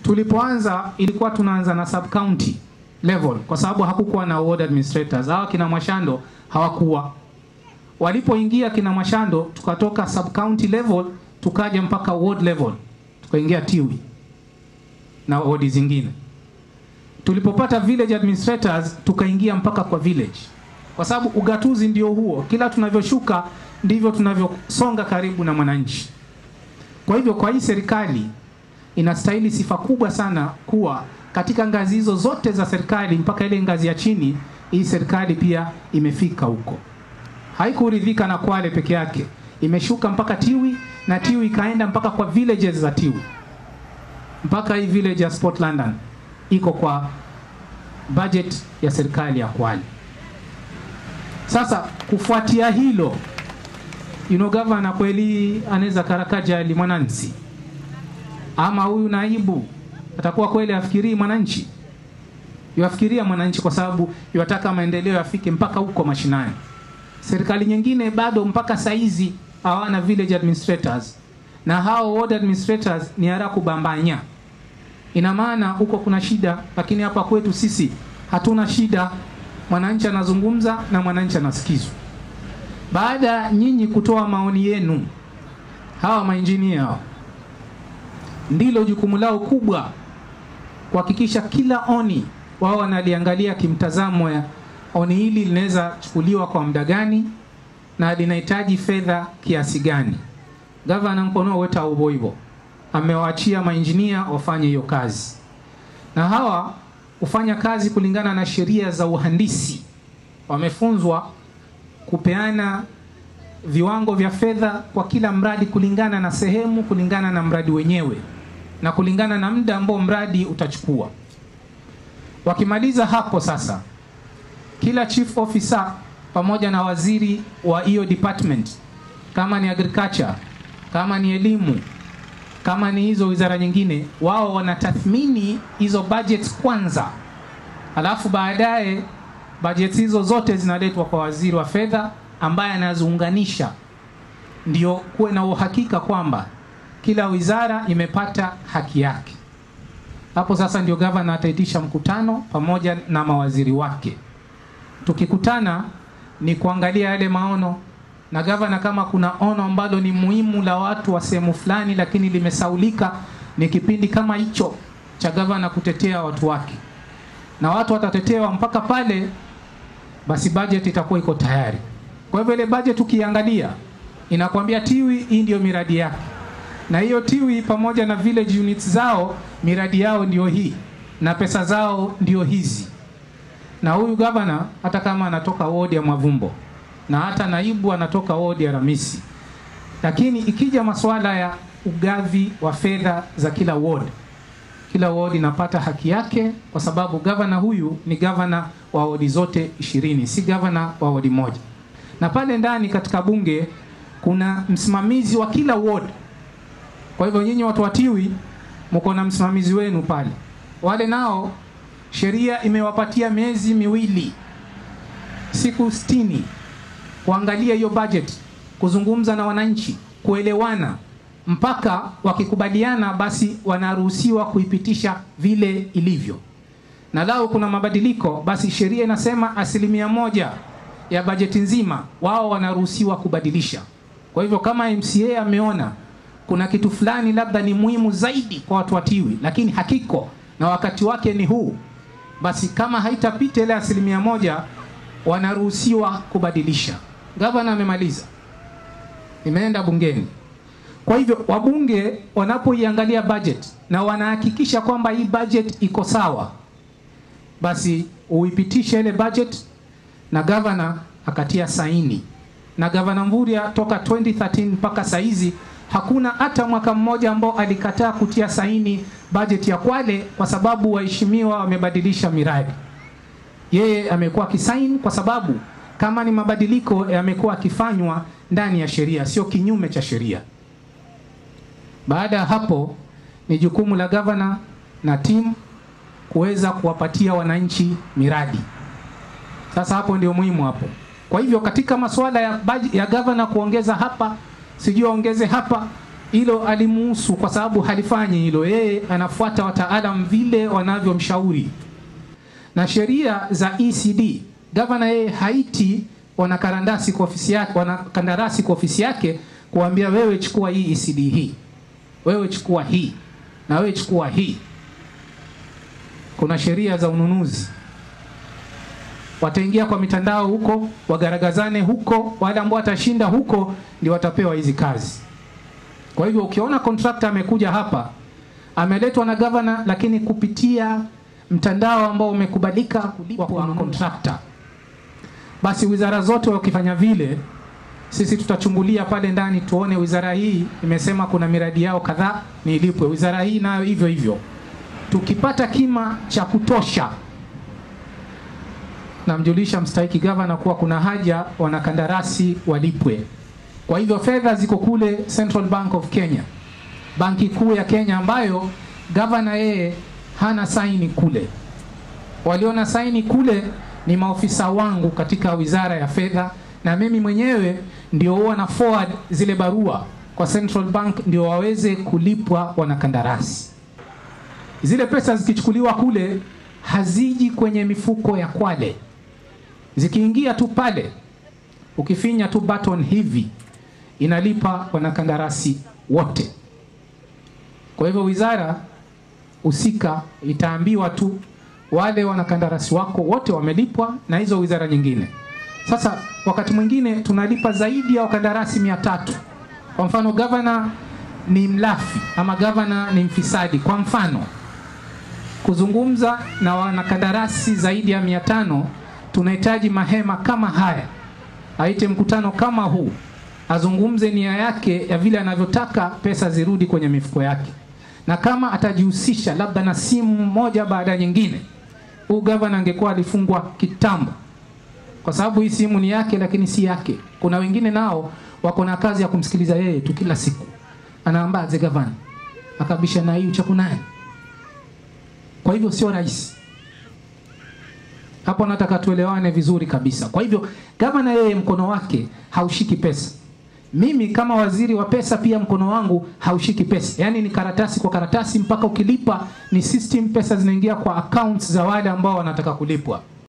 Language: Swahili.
tulipoanza ilikuwa tunaanza na sub county level kwa sababu hakukuwa na ward administrators. Hawa kina Mwashando hawakuwa. Walipoingia kina Mwashando, tukatoka sub county level tukaja mpaka ward level, tukaingia Tiwi na ward zingine. Tulipopata village administrators, tukaingia mpaka kwa village, kwa sababu ugatuzi ndio huo. Kila tunavyoshuka ndivyo tunavyosonga karibu na mwananchi. Kwa hivyo, kwa hii serikali inastahili sifa kubwa sana kuwa katika ngazi hizo zote za serikali mpaka ile ngazi ya chini, hii serikali pia imefika huko. Haikuridhika na Kwale peke yake, imeshuka mpaka Tiwi na Tiwi ikaenda mpaka kwa villages za Tiwi, mpaka hii village ya Sport London iko kwa budget ya serikali ya Kwale. Sasa kufuatia hilo, you know, governor kweli anaweza karakaja ali mwananchi ama huyu naibu atakuwa kweli afikirii mwananchi? Yuafikiria mwananchi kwa sababu yuataka maendeleo yafike mpaka huko mashinani. Serikali nyingine bado mpaka saizi hawana village administrators, na hao ward administrators ni hara kubambanya. Ina maana huko kuna shida, lakini hapa kwetu sisi hatuna shida. Mwananchi anazungumza na mwananchi anasikizwa. Baada ya nyinyi kutoa maoni yenu, hawa mainjinia hao ndilo jukumu lao kubwa kuhakikisha kila oni wao wanaliangalia kimtazamo ya oni hili linaweza chukuliwa kwa muda gani na linahitaji fedha kiasi gani. Gavana mkono weta ubo hivyo amewaachia mainjinia wafanye hiyo kazi, na hawa hufanya kazi kulingana na sheria za uhandisi. Wamefunzwa kupeana viwango vya fedha kwa kila mradi kulingana na sehemu, kulingana na mradi wenyewe na kulingana na muda ambao mradi utachukua. Wakimaliza hapo sasa, kila chief officer pamoja na waziri wa hiyo department, kama ni agriculture, kama ni elimu, kama ni hizo wizara nyingine, wao wanatathmini hizo budgets kwanza, alafu baadaye budgets hizo zote zinaletwa kwa waziri wa fedha ambaye anaziunganisha, ndio kuwe na uhakika kwamba kila wizara imepata haki yake. Hapo sasa ndio gavana ataitisha mkutano pamoja na mawaziri wake. Tukikutana ni kuangalia yale maono na gavana, kama kuna ono ambalo ni muhimu la watu wa sehemu fulani, lakini limesaulika, ni kipindi kama hicho cha gavana kutetea watu wake, na watu watatetewa mpaka pale basi budget itakuwa iko tayari. Kwa hivyo ile budget ukiangalia inakwambia Tiwi, hii ndio miradi yake na hiyo Tiwi pamoja na village units zao miradi yao ndio hii na pesa zao ndio hizi. Na huyu gavana hata kama anatoka wodi ya Mwavumbo na hata naibu anatoka wodi ya Ramisi, lakini ikija masuala ya ugavi wa fedha za kila ward, kila ward inapata haki yake, kwa sababu gavana huyu ni gavana wa wodi zote ishirini, si gavana wa wodi moja. Na pale ndani katika bunge kuna msimamizi wa kila ward kwa hivyo nyinyi watu wa Tiwi mko na msimamizi wenu pale. Wale nao sheria imewapatia miezi miwili, siku sitini kuangalia hiyo budget, kuzungumza na wananchi, kuelewana, mpaka wakikubaliana, basi wanaruhusiwa kuipitisha vile ilivyo. Na lao kuna mabadiliko, basi sheria inasema asilimia moja ya bajeti nzima wao wanaruhusiwa kubadilisha. Kwa hivyo kama MCA ameona kuna kitu fulani labda ni muhimu zaidi kwa watu wa Tiwi, lakini hakiko na wakati wake ni huu, basi kama haitapita ile asilimia moja wanaruhusiwa kubadilisha. Gavana amemaliza, imeenda bungeni. Kwa hivyo wabunge wanapoiangalia budget na wanahakikisha kwamba hii budget iko sawa, basi uipitishe ile budget na gavana akatia saini, na gavana Mvurya toka 2013 mpaka saizi hakuna hata mwaka mmoja ambao alikataa kutia saini bajeti ya Kwale kwa sababu waheshimiwa wamebadilisha miradi. Yeye amekuwa akisaini kwa sababu kama ni mabadiliko yamekuwa akifanywa ndani ya sheria, sio kinyume cha sheria. Baada ya hapo, ni jukumu la gavana na timu kuweza kuwapatia wananchi miradi. Sasa hapo ndio muhimu hapo. Kwa hivyo katika masuala ya, ya gavana kuongeza hapa sijui aongeze hapa, hilo alimuhusu kwa sababu halifanyi hilo. Yeye anafuata wataalam vile wanavyomshauri na sheria za ECD. Gavana yeye haiti wanakandarasi kwa ofisi yake, wanakandarasi kwa ofisi yake kuambia wewe chukua hii ECD hii, wewe chukua hii na wewe chukua hii. Kuna sheria za ununuzi, wataingia kwa mitandao huko, wagaragazane huko, wale ambao watashinda huko ndio watapewa hizi kazi. Kwa hivyo ukiona contractor amekuja hapa ameletwa na gavana, lakini kupitia mtandao ambao umekubalika kulipwa kwa contractor, basi wizara zote wakifanya vile, sisi tutachungulia pale ndani tuone wizara hii imesema kuna miradi yao kadhaa ni ilipwe, wizara hii nayo hivyo hivyo. Tukipata kima cha kutosha, namjulisha mstahiki gavana kuwa kuna haja wanakandarasi walipwe. Kwa hivyo fedha ziko kule Central Bank of Kenya, banki kuu ya Kenya, ambayo gavana yeye hana saini kule. Waliona saini kule ni maofisa wangu katika wizara ya fedha, na mimi mwenyewe ndio huwa na forward zile barua kwa Central Bank ndio waweze kulipwa wanakandarasi. Zile pesa zikichukuliwa kule haziji kwenye mifuko ya Kwale, zikiingia tu pale, ukifinya tu button hivi inalipa wanakandarasi wote. Kwa hivyo wizara husika itaambiwa tu wale wanakandarasi wako wote wamelipwa na hizo wizara nyingine. Sasa wakati mwingine tunalipa zaidi ya wakandarasi mia tatu. Kwa mfano gavana ni mlafi ama gavana ni mfisadi, kwa mfano kuzungumza na wanakandarasi zaidi ya mia tano, tunahitaji mahema kama haya, aite mkutano kama huu, azungumze nia yake ya vile anavyotaka pesa zirudi kwenye mifuko yake, na kama atajihusisha labda na simu moja baada ya nyingine, huu gavana angekuwa alifungwa kitambo, kwa sababu hii simu ni yake, lakini si yake. Kuna wengine nao wako na kazi ya kumsikiliza yeye tu kila siku, anaambaze gavana akabisha na hii uchaku naye. Kwa hivyo sio rahisi hapo, nataka tuelewane vizuri kabisa. Kwa hivyo gavana yeye mkono wake haushiki pesa, mimi kama waziri wa pesa pia mkono wangu haushiki pesa, yaani ni karatasi kwa karatasi, mpaka ukilipa ni system, pesa zinaingia kwa accounts za wale ambao wanataka kulipwa.